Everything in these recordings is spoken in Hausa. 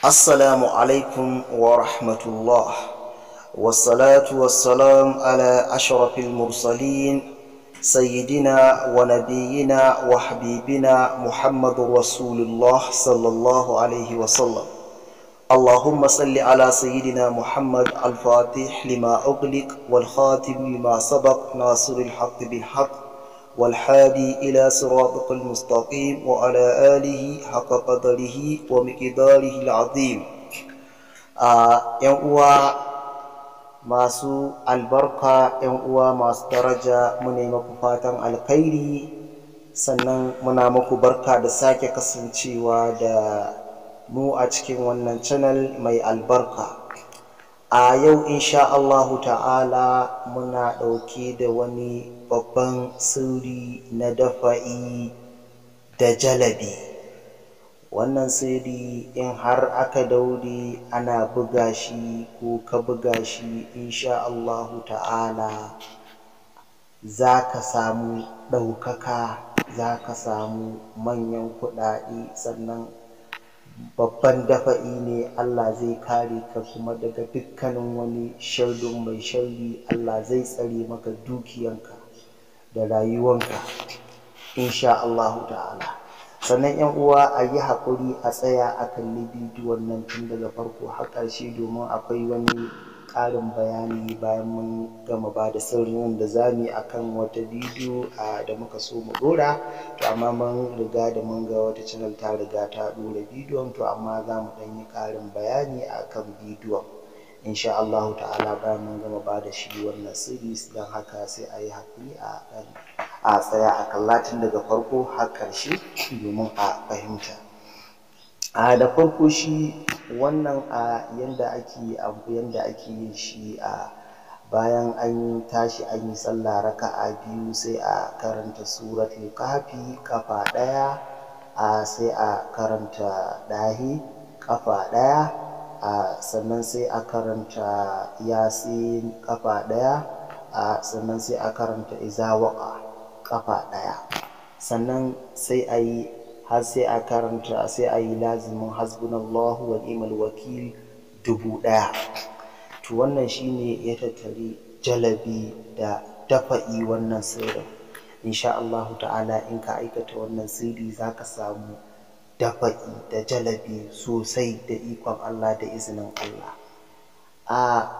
السلام عليكم ورحمة الله والصلاة والسلام على أشرف المرسلين سيدنا ونبينا وحبيبنا محمد رسول الله صلى الله عليه وسلم اللهم صل على سيدنا محمد الفاتح لما أغلق والخاتم لما سبق ناصر الحق بالحق والحادي إلى صراطك المستقيم وعلى آله حق قدره ومقداره العظيم ‘yan uwa masu albarka ‘yan uwa masu daraja muna maku fatan alkhairi sannan muna maku barka da sake kasancewa da mu a cikin wannan channel mai albarka a yau insha Allahu ta'ala muna ɗauke da wani babban sirri na dafa'i da jalabi wannan sirri in har aka daure ana buga shi ko ka buga shi insha Allahu ta'ala za ka samu ɗaukaka za ka samu manyan kuɗaɗe sannan babban dafa'i ne Allah zai kare ka kuma daga dukkanin wani sharrin mai sharri Allah zai tsare maka dukiyanka da rayuwanka insha Allahu ta'ala sannan yan uwa a yi haƙuri a tsaya a kalli bidiyon nan tun daga farko har ƙarshe domin akwai wani ƙarin bayani bayan mun gama ba da sirrin da za mu yi akan wata bidiyo da muka so mu ɗora to amma mun riga da mun ga wata channel ta riga ta ɗora bidiyon to amma za mu ɗan yi ƙarin bayani akan bidiyon insha Allah ta'ala bayan mun gama ba da shi wannan sirri don haka sai a yi haƙuri a ɗan a tsaya a kalla tun daga farko har ƙarshe domin a fahimta a da farko shi wannan a yanda ake abu yanda ake yin shi a bayan an tashi an yi sallah raka'a biyu sai a karanta suratul kahfi kafa ɗaya a sai a karanta ɗahi kafa ɗaya a sannan sai a karanta yasin kafa ɗaya a sannan sai a karanta izawaka kafa ɗaya sannan sai a yi har sai a karanta sai a yi lazimin hasbunallahu wa ni'mal wakil dubu ɗaya to wannan shine ya tattari jalabi da dafa'i wannan sirrin insha Allah ta'ala in ka aikata wannan sirri zaka samu dafa'i da jalabi sosai da ikon Allah da izinin Allah a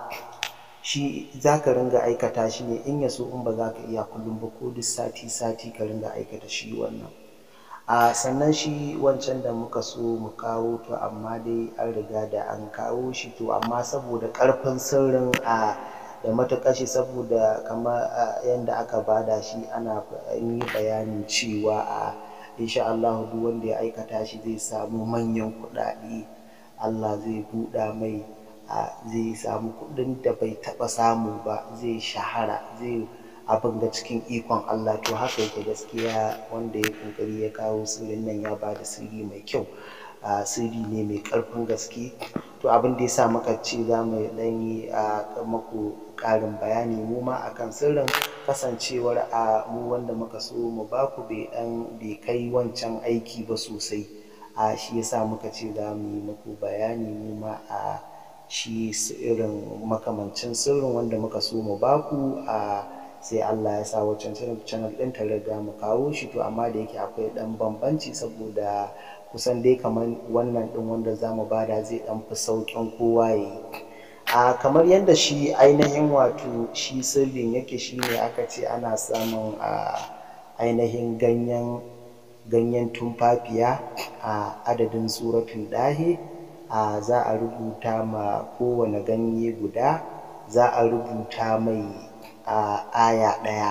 shi za ka ringa aikata shi ne in ya so in ba za ka iya kullum ba ko duk sati sati ka ringa aikata shi wannan a sannan shi wancan da muka so mu kawo to amma dai an riga da an kawo shi to amma saboda ƙarfin sirrin a da matuƙar shi saboda kamar yadda aka bada shi ana yi bayanin cewa a insha Allah duk wanda ya aikata shi zai samu manyan kuɗaɗe Allah zai buɗa mai zai samu kuɗin da bai taɓa samu ba zai shahara zai abin ga cikin ikon Allah to haka yake gaskiya wanda ya kokari ya kawo sirrin nan ya ba da sirri mai kyau sirri ne mai ƙarfin gaske to abin da ya sa muka ce za mu ɗan yi maku ƙarin bayani mu ma akan sirrin kasancewar a mu wanda muka so mu baku bai ɗan bai kai wancan aiki ba sosai a shi yasa muka ce za mu yi muku bayani mu ma a shi irin makamancin sirrin wanda muka so mu baku a sai Allah ya sa wancan channel ɗin ta riga mu kawo shi to amma da yake akwai ɗan bambanci saboda kusan dai kamar wannan ɗin wanda za mu bada zai ɗan fi sauƙin kowa ya yi a kamar yadda shi ainihin wato shi sirrin yake shi ne aka ce ana samun a ainihin ganyen ganyen tumfafiya a adadin suratun ɗahi a za a rubuta ma kowane ganye guda za a rubuta mai a aya ɗaya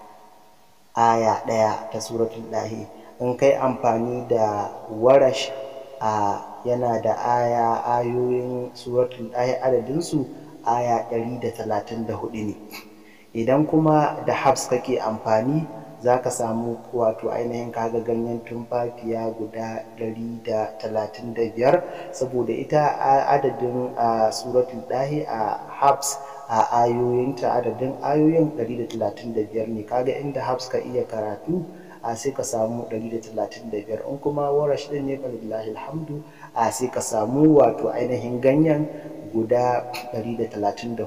aya ɗaya ta suratul ɗahi in kai amfani da warash a yana da aya ayoyin suratul ɗahi adadinsu aya ɗari da talatin da hudu ne idan kuma da habs kake amfani za ka samu wato ainihin kaga ganyen tumfafiya guda ɗari da talatin da biyar saboda ita adadin suratul ɗahi a habs a ayoyinta adadin ayoyin 135 ne kaga inda habs ka iya karatu a sai ka samu 135 in kuma warash din ne falillahi alhamdu a sai ka samu wato ainihin ganyen guda 134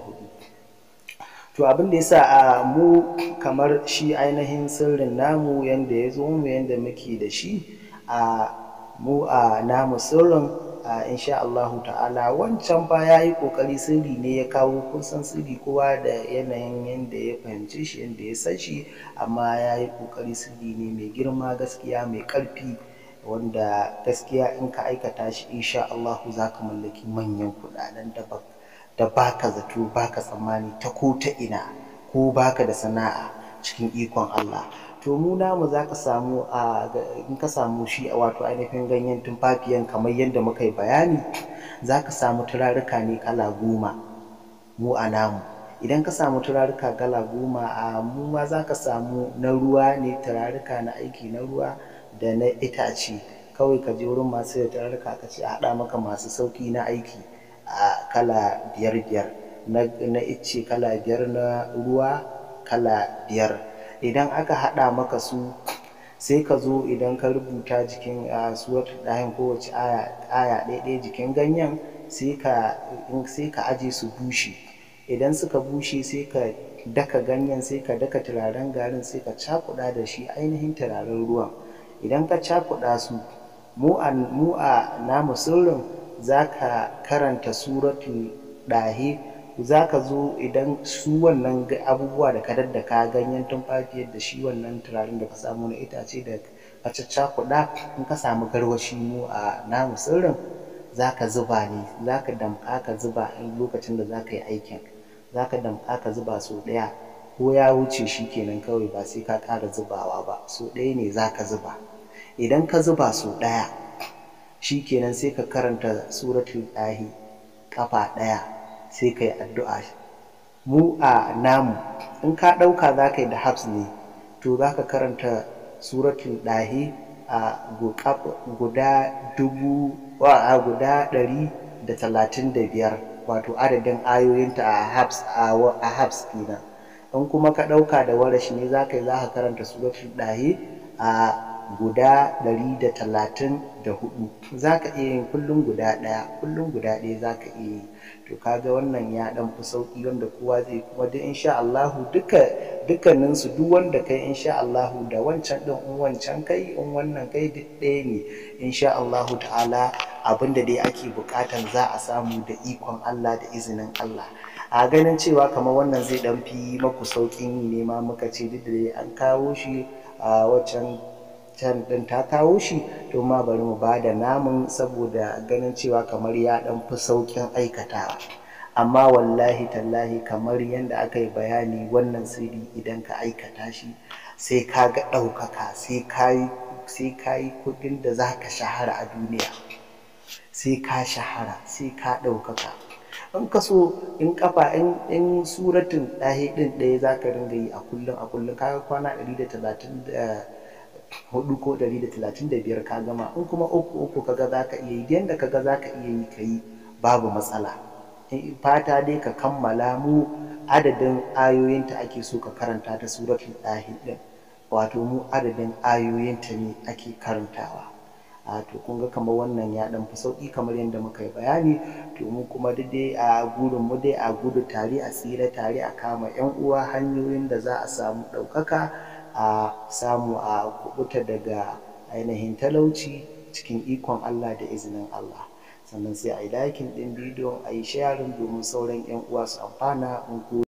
to abin da yasa a mu kamar shi ainihin sirrin namu yanda ya zo mu yanda muke da shi a mu a namu sirrin a insha Allahu ta'ala wancan fa ya yi ƙoƙari sirri ne ya kawo kun san sirri kowa da yanayin yanda ya fahimci shi yanda ya san shi amma ya yi ƙoƙari sirri ne mai girma gaskiya mai ƙarfi wanda gaskiya in ka aikata shi insha Allahu za ka mallaki manyan kuɗaɗen da ba da baka zato baka tsammani ta ko ta ina ko baka da sana'a cikin ikon Allah to mu namu za ka samu a in ka samu shi a wato ainihin ganyen tumfafiyan kamar yadda muka yi bayani za ka samu turaruka ne kala goma mu a namu idan ka samu turaruka kala goma a mu ma za ka samu na ruwa ne turaruka na aiki na ruwa da na itace kawai ka je wurin masu da turaruka ka ce a haɗa maka masu sauƙi na aiki a kala biyar biyar na icce kala biyar na ruwa kala biyar idan aka haɗa maka su sai ka zo idan ka rubuta jikin suwatul ɗayan kowace aya aya ɗaya jikin ganyen sai ka sai ka aje su bushe idan suka bushe sai ka daka ganyen sai ka daka turaren garin sai ka cakuɗa da shi ainihin turaren ruwan idan ka cakuɗa su mu a mu a namu sirrin za ka karanta suratul ɗahe za ka zo idan su wannan abubuwa da ka daddaka ganyen tumfafiyar da shi wannan turaren da ka samu na itace da ka caccakuɗa in ka samu garwashi mu a namu sirrin za ka zuba ne za ka damƙa ka zuba in lokacin da za ka yi aikin za ka damƙa ka zuba sau ɗaya ko ya wuce shi kenan kawai ba sai ka ƙara zubawa ba sau ɗaya ne za ka zuba idan ka zuba sau ɗaya shi kenan sai ka karanta suratul ɗahi ƙafa ɗaya sai ka yi addu'a mu a namu in ka ɗauka za ka yi da habs ne to za ka karanta suratul ɗahi a guda dubu a guda ɗari da talatin da biyar wato adadin ayoyinta a habs a habs kenan in kuma ka ɗauka da warashi ne za ka yi za ka karanta suratul ɗahi a guda ɗari da talatin da hudu za ka iya yin kullum guda ɗaya kullum guda ɗaya za ka iya yi to kaga wannan ya ɗan fi sauƙi wanda kowa zai kuma duk insha Allahu duka dukkanin su duk wanda kai insha Allahu da wancan ɗin in wancan kai in wannan kai duk ɗaya ne insha Allahu ta'ala abinda dai ake buƙatan za a samu da ikon Allah da izinin Allah a ganin cewa kamar wannan zai ɗan fi maku sauƙin yi ne ma muka ce duk da dai an kawo shi a waccan can ɗin ta kawo shi to ma bari mu bada namun saboda ganin cewa kamar ya ɗan fi sauƙin aikatawa amma wallahi tallahi kamar yadda aka yi bayani wannan sirri idan ka aikata shi sai ka ga ɗaukaka sai ka yi sai ka yi kuɗin da za ka shahara a duniya sai ka shahara sai ka ɗaukaka in ka so in kafa in in suratun ɗahi ɗin ɗaya za ka ringa yi a kullum a kullum kaga kwana ɗari da talatin da hudu ko ɗari da talatin da biyar ka gama in kuma uku uku kaga za ka iya yi yadda kaga za ka iya yi ka yi babu matsala fata dai ka kammala mu adadin ayoyinta ake so ka karanta ta suratul ɗahi ɗin wato mu adadin ayoyinta ne ake karantawa a to kun ga kamar wannan ya ɗan fi sauƙi kamar yadda muka yi bayani to mu kuma duk dai a gurin mu dai a gudu tare a tsira tare a kama yan uwa hanyoyin da za a samu ɗaukaka a samu a kubuta daga ainihin talauci cikin ikon Allah da izinin Allah sannan sai a yi likin ɗin bidiyon a yi sharing domin sauran 'yan uwa su amfana